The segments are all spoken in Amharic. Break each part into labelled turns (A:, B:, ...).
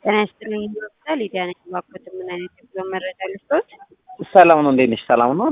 A: ጤና ይስጥልኝ ይመስላል ሊዲያ ነኝ። እባክዎት ምን አይነት የጉዞ መረጃ ልስጥዎት?
B: ሰላም ነው። እንዴት ነሽ? ሰላም ነው።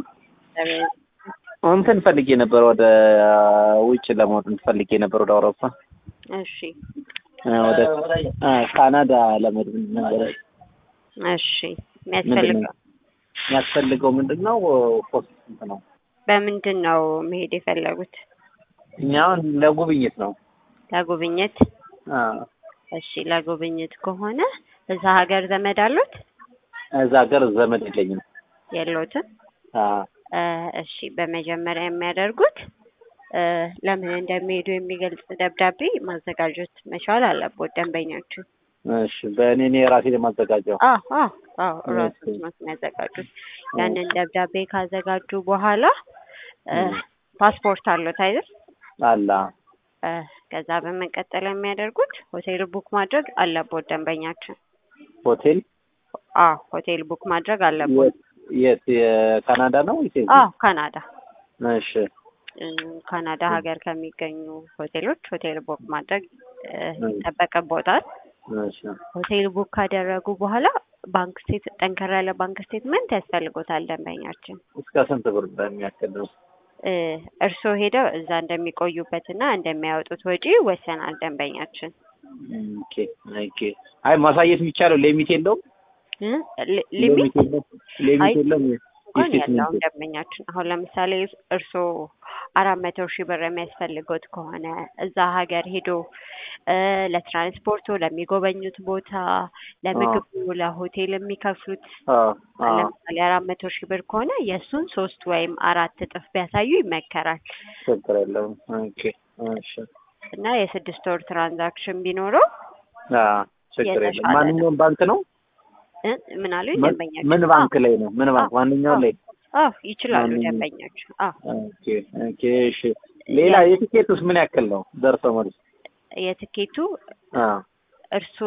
B: እንትን ፈልጌ ነበር ወደ ውጭ ለመውጣት ፈልጌ ነበር ወደ አውሮፓ
A: እሺ
B: ወደ ካናዳ ለመሄድ ነበር።
A: እሺ የሚያስፈልገው
B: የሚያስፈልገው ምንድን ነው? ፖስት ስንት ነው?
A: በምንድን ነው መሄድ የፈለጉት?
B: እኛ አሁን ለጉብኝት ነው።
A: ለጉብኝት?
B: አዎ።
A: እሺ ለጉብኝት ከሆነ እዛ ሀገር ዘመድ አሉት?
B: እዛ ሀገር ዘመድ የለኝም።
A: የለዎትም?
B: አዎ።
A: እሺ በመጀመሪያ የሚያደርጉት ለምን እንደሚሄዱ የሚገልጽ ደብዳቤ ማዘጋጀት መቻል አለቦት ደንበኛችን።
B: እሺ በእኔ እኔ ራሴ የማዘጋጀው
A: አዎ አዎ አዎ እራስዎት ነው የሚያዘጋጁት። ያንን ደብዳቤ ካዘጋጁ በኋላ ፓስፖርት አለዎት አይደል?
B: አላ
A: ከዛ በመቀጠል የሚያደርጉት ሆቴል ቡክ ማድረግ አለቦት ደንበኛችን።
B: ሆቴል
A: አዎ ሆቴል ቡክ ማድረግ አለቦት።
B: የት የካናዳ ነው ወይስ የት?
A: አዎ ካናዳ
B: እሺ
A: ካናዳ ሀገር ከሚገኙ ሆቴሎች ሆቴል ቡክ ማድረግ ይጠበቅቦታል።
B: እሺ
A: ሆቴል ቡክ ካደረጉ በኋላ ባንክ ስቴት ጠንከር ያለ ባንክ ስቴትመንት ያስፈልጎታል ደንበኛችን።
B: እስከ ስንት ብር እንደሚያክል ነው?
A: እርስዎ ሄደው እዛ እንደሚቆዩበትና እንደሚያወጡት ወጪ ይወሰናል ደንበኛችን።
B: ኦኬ ኦኬ። አይ ማሳየት የሚቻለው ሊሚት የለውም?
A: ሊሚት
B: ሊሚት የለውም?
A: እንኳን ያለውን ደንበኛችን አሁን ለምሳሌ እርስዎ አራት መቶ ሺህ ብር የሚያስፈልጎት ከሆነ እዛ ሀገር ሄዶ ለትራንስፖርቱ፣ ለሚጎበኙት ቦታ፣ ለምግቡ፣ ለሆቴል የሚከፍሉት ለምሳሌ አራት መቶ ሺህ ብር ከሆነ የእሱን ሶስት ወይም አራት እጥፍ ቢያሳዩ ይመከራል።
B: ችግር የለውም። ኦኬ እሺ።
A: እና የስድስት ወር ትራንዛክሽን ቢኖረው
B: ችግር የለም። ማንኛውም ባንክ ነው?
A: ምን አሉኝ ደንበኛችን?
B: ምን ባንክ ላይ ነው? ምን ባንክ? ማንኛውም ላይ
A: አዎ ይችላሉ ደንበኞች። አዎ
B: ኦኬ ኦኬ። እሺ ሌላ የቲኬቱስ ምን ያክል ነው? ደርሶ መልስ
A: የትኬቱ እርስዎ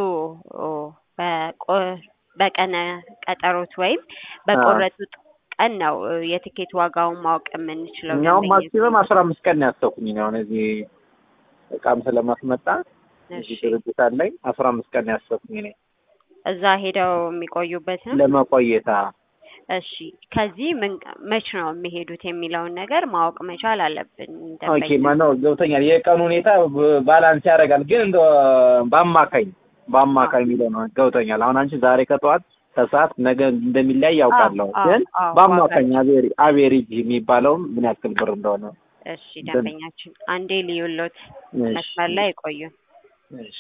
A: በቀነ ቀጠሮት ወይም በቆረጡት ቀን ነው የትኬት ዋጋውን ማወቅ የምንችለው።
B: እኛውም ማክሲመም አስራ አምስት ቀን ነው ያሰብኩኝ ነው አሁን እዚህ እቃም ስለማስመጣ እዚህ ድርጅት አለኝ አስራ አምስት ቀን ነው ያሰብኩኝ እኔ
A: እዛ ሄደው የሚቆዩበት ነው
B: ለመቆየት።
A: እሺ ከዚህ ምን መች ነው የሚሄዱት የሚለውን ነገር ማወቅ መቻል አለብን።
B: ኦኬ ማነው ገብቶኛል። የቀኑ ሁኔታ ባላንስ ያደርጋል፣ ግን እንደ በአማካኝ በአማካኝ የሚለው ነው ገብቶኛል። አሁን አንቺ ዛሬ ከጠዋት ከሰዓት ነገ እንደሚለያይ ያውቃለሁ፣ ግን በአማካኝ አቬሬጅ የሚባለውም ምን ያክል ብር እንደሆነ።
A: እሺ ደንበኛችን አንዴ ልዩሎት መስመር ላይ ይቆዩን።
B: እሺ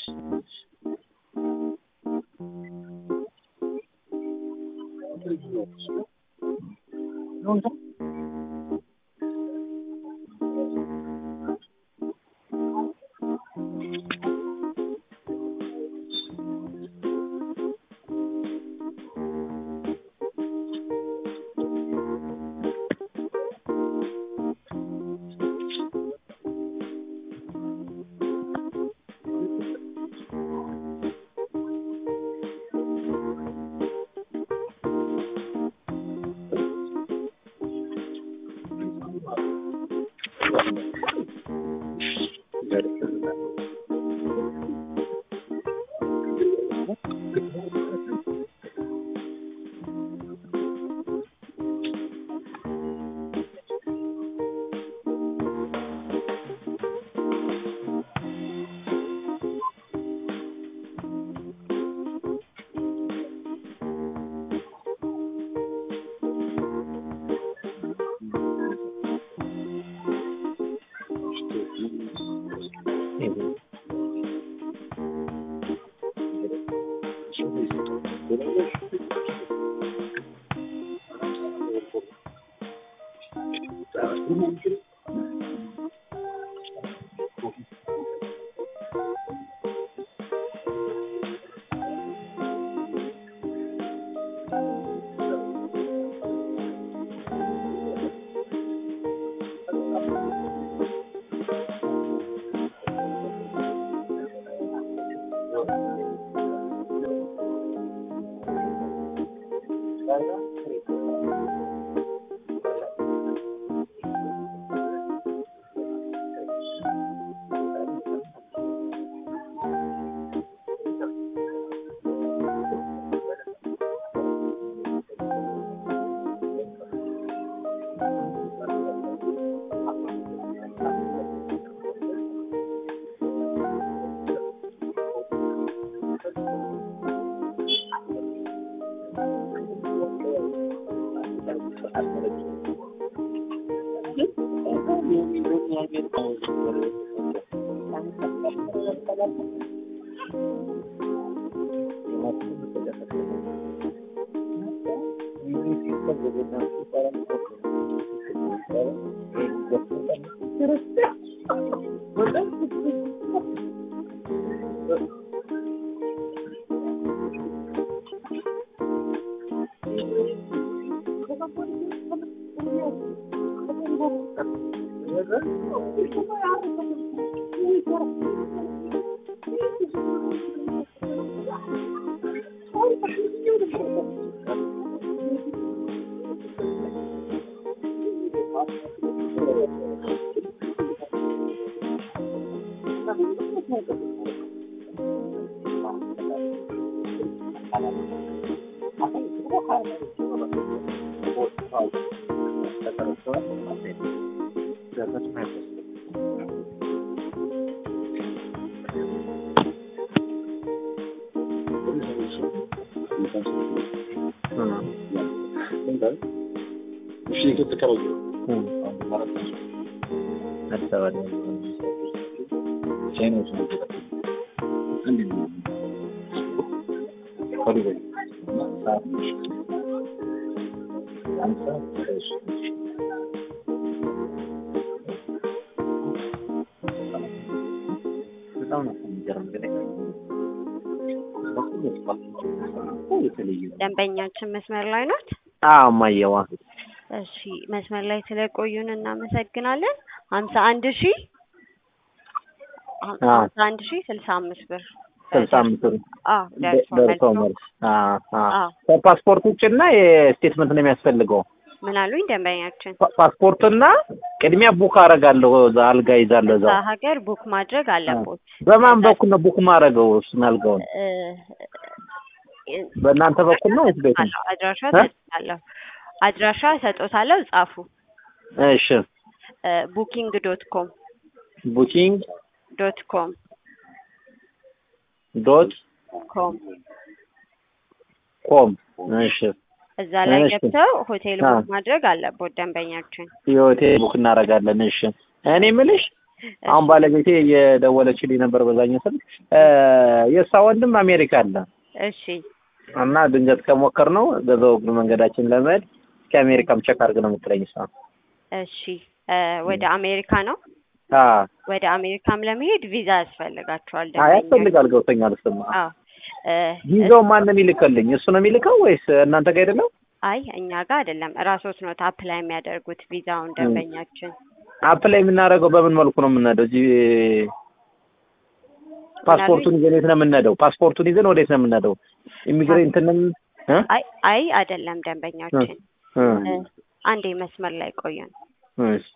A: ደንበኛችን መስመር ላይ ናት።
B: አዎ እማዬዋ
A: እሺ መስመር ላይ ስለቆዩን እናመሰግናለን። ሀምሳ አንድ ሺ ሀምሳ አንድ ሺ ስልሳ አምስት ብር
B: ስልሳ አምስት ብር
A: አዎ ደርሶ
B: ደርሶ
A: መልስ
B: መልስ
A: አዎ
B: ከፓስፖርት ውጭና የስቴትመንት ነው የሚያስፈልገው።
A: ምን አሉኝ ደንበኛችን?
B: ፓ- ፓስፖርትና ቅድሚያ ቡክ አደርጋለሁ እዛ አልጋ ይዛለሁ
A: እዛ
B: እዛው።
A: ሀገር ቡክ ማድረግ አለቦት።
B: በማን በኩል ነው ቡክ ማድረገው እሱን አልጋውን?
A: እ
B: በእናንተ በኩል ነው ወይስ ቤት ነው?
A: አለው አድራሻ
B: እ?
A: ሰጥታለሁ አድራሻ ሰጦታለሁ ጻፉ።
B: እሺ
A: ቡኪንግ ዶት ኮም
B: ቡኪንግ
A: ዶት ኮም
B: ዶት
A: ኮም
B: ኮም እሺ
A: እዛ ላይ
B: እሺ።
A: ገብተው ሆቴል
B: አ።
A: ቡክ ማድረግ አለቦት ደንበኛችን።
B: የሆቴል ቡክ እናደርጋለን። እሺ እኔ የምልሽ አሁን ባለቤቴ እየደወለችልኝ ነበር በዛኛው ስልክ እ የእሷ ወንድም አሜሪካ አለ
A: እሺ
B: እና ድንገት ከሞከር ነው በዛው እግር መንገዳችን ለመሄድ እስከ አሜሪካም ቸክ አድርግ ነው የምትለኝ እሷ።
A: እሺ እ ወደ አሜሪካ ነው።
B: አ
A: ወደ አሜሪካም ለመሄድ ቪዛ ያስፈልጋቸዋል
B: አይ
A: ደንበኛ።
B: ያስፈልጋል ገብቶኛል። እሱማ
A: አዎ እ
B: ቪዛው ማን ነው የሚልክልኝ? እሱ ነው የሚልከው ወይስ እናንተ ጋር አይደለም?
A: አይ እኛ ጋር አይደለም እራሶት ነው አፕላይ የሚያደርጉት ቪዛውን ደንበኛችን።
B: አፕላይ የምናደርገው በምን መልኩ ነው የምንሄደው? እዚህ ፓስፖርቱን ይዘን የት ነው የምንሄደው? ፓስፖርቱን ይዘን ወዴት ነው የምንሄደው? ኢሚግሬንት እንትንም እ
A: አይ አይ አይደለም ደንበኛችን።
B: እ
A: እ አንዴ መስመር ላይ ቆዩን።
B: እሺ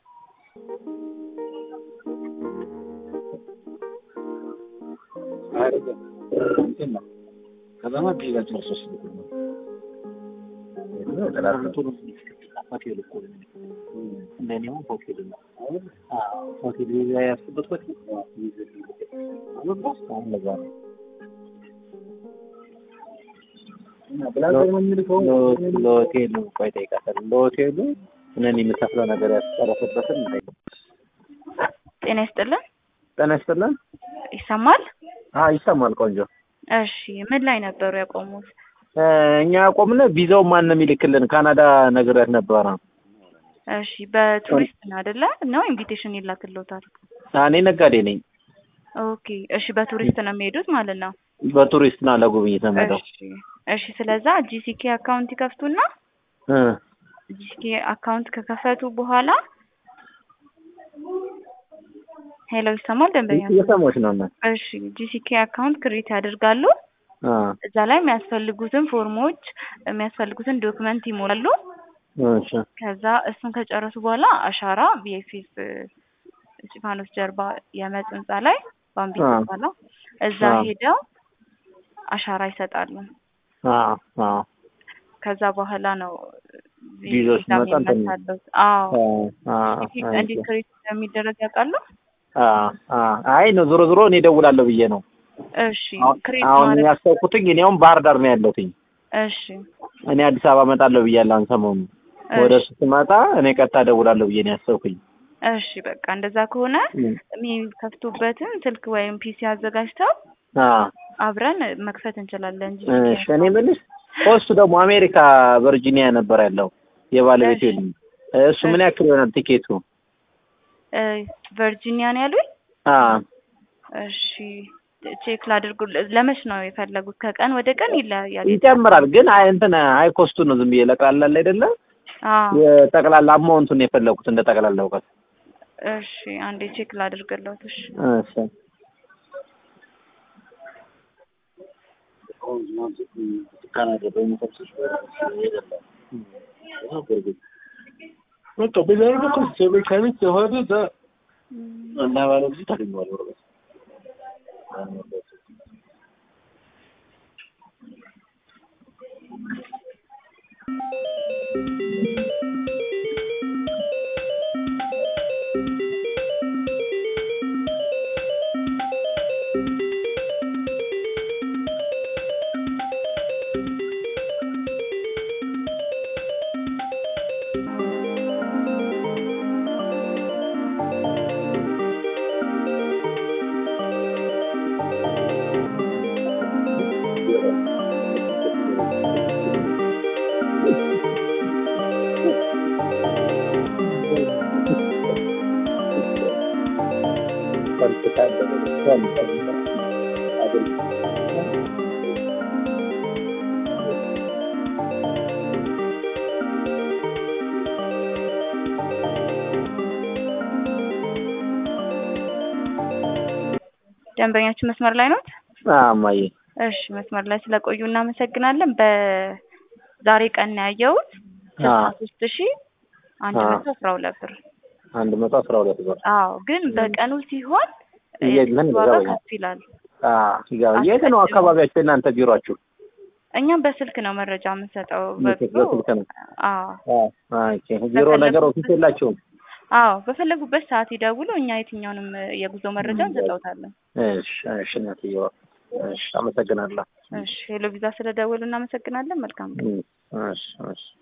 B: ለሆቴሉ ቆይ እጠይቃታለሁ። ለሆቴሉ እኔን የምከፍለው ነገር ያስጨረሰበትን
C: ጤና ይስጥልን።
B: ጤና ይስጥልን።
C: ይሰማል?
B: አዎ ይሰማል። ቆንጆ
C: እሺ ምን ላይ ነበሩ ያቆሙት?
B: እ እኛ ያቆምነ ቪዛው ማን ነው የሚልክልን? ካናዳ ነግሬያት ነበረ።
C: እሺ በቱሪስት ነው አይደለ? ነው ኢንቪቴሽን ይላክልዎታል?
B: እኔ ነጋዴ ነኝ።
C: ኦኬ እሺ በቱሪስት ነው የሚሄዱት ማለት ነው።
B: በቱሪስት ና ለጉብኝት ነው የምሄደው።
C: እሺ እሺ ስለዛ ጂሲኬ አካውንት ይከፍቱና
B: እ
C: ጂሲኬ አካውንት ከከፈቱ በኋላ ሄሎ ይሰማል ደንበኛ?
B: እየሰማሁሽ ነው እና
C: እሺ ጂሲኬ አካውንት ክሬት ያደርጋሉ።
B: አ
C: እዛ ላይ የሚያስፈልጉትን ፎርሞች የሚያስፈልጉትን ዶክመንት ይሞላሉ።
B: እሺ
C: ከዛ እሱን ከጨረሱ በኋላ አሻራ ቪኤፍኤስ እስጢፋኖስ ጀርባ የመጽ ህንጻ ላይ ባምቢ
B: አ
C: ህንጻ ነው። እዛ
B: አ
C: ሄደው አሻራ ይሰጣሉ።
B: አ አ
C: ከዛ በኋላ ነው
B: ቪዛው ሲመጣ እንትን
C: የሚመታለው። አዎ
B: አ አ
C: እንዴት ክሬት እንደሚደረግ ያውቃሉ?
B: አ አ አይ ነው ዞሮ ዞሮ እኔ እደውላለሁ ብዬ ነው።
C: እሺ
B: አሁን
C: ክሬት
B: አሁን
C: ማለት
B: ያሰብኩትኝ እኔ አሁን ባህር ዳር ነው ያለሁትኝ።
C: እሺ
B: እኔ አዲስ አበባ እመጣለሁ ብያለሁ አሁን ሰሞኑን። ወደ እሱ ስመጣ እኔ ቀጥታ እደውላለሁ ብዬ ነው ያሰብኩኝ።
C: እሺ በቃ እንደዛ ከሆነ የሚከፍቱበትን ስልክ ወይም ፒሲ አዘጋጅተው
B: አዎ
C: አብረን መክፈት እንችላለን እንጂ
B: እሺ እኔ የምልሽ ኮስቱ ደግሞ አሜሪካ ቨርጂኒያ ነበር ያለው የባለቤቴ
C: እሺ።
B: ልጅ። እሱ ምን ያክል ይሆናል ቲኬቱ?
C: እ ቨርጂኒያ ነው ያሉኝ።
B: አዎ
C: እሺ ቼክ ላድርጉ። ለመች ነው የፈለጉት? ከቀን ወደ ቀን ይለያያል።
B: ይጨምራል ግን አይ እንትን አይ ኮስቱ ነው ዝም ብዬ ለቅላላ አለ አይደለ
C: አዎ
B: የጠቅላላ አማውንቱን የፈለጉት እንደ ጠቅላላ እውቀት።
C: እሺ አንዴ ቼክ ላድርግለት። እሺ
B: እሺ
D: በቃ በዛ አይነት እኮ ሜካኒክ የሆነ እዛ እና ባለ ጊዜ ታገኘዋለህ ወረቀት
C: ደንበኛችን መስመር ላይ ነው?
B: እማዬ
C: እሺ መስመር ላይ ስለቆዩ እናመሰግናለን። በዛሬ ቀን ነው ያየሁት ስልሳ ሶስት ሺ አንድ መቶ አስራ ሁለት ብር።
B: አንድ መቶ አስራ ሁለት ብር
C: አዎ ግን በቀኑ ሲሆን
B: የት- ምን
C: ዋጋ
B: ይገባኛል?
C: ከፍ ይላል።
B: አዎ ይገባል። የት ነው አካባቢያችሁ የእናንተ ቢሮአችሁ?
C: እኛም በስልክ ነው መረጃ የምንሰጠው።
B: በስልክ
C: በቢሮ
B: በስልክ ነው።
C: አዎ
B: አዎ ኦኬ። ቢሮ ነገር ኦፊስ የላችሁም?
C: አዎ በፈለጉበት ሰዓት ይደውሉ። እኛ የትኛውንም የጉዞ መረጃ እንሰጠውታለን።
B: እሺ እሺ እናትዬዋ እሺ አመሰግናለሁ።
C: እሺ ሄሎ ቪዛ ስለደወሉ እናመሰግናለን። መልካም ቀን።
B: እሺ እሺ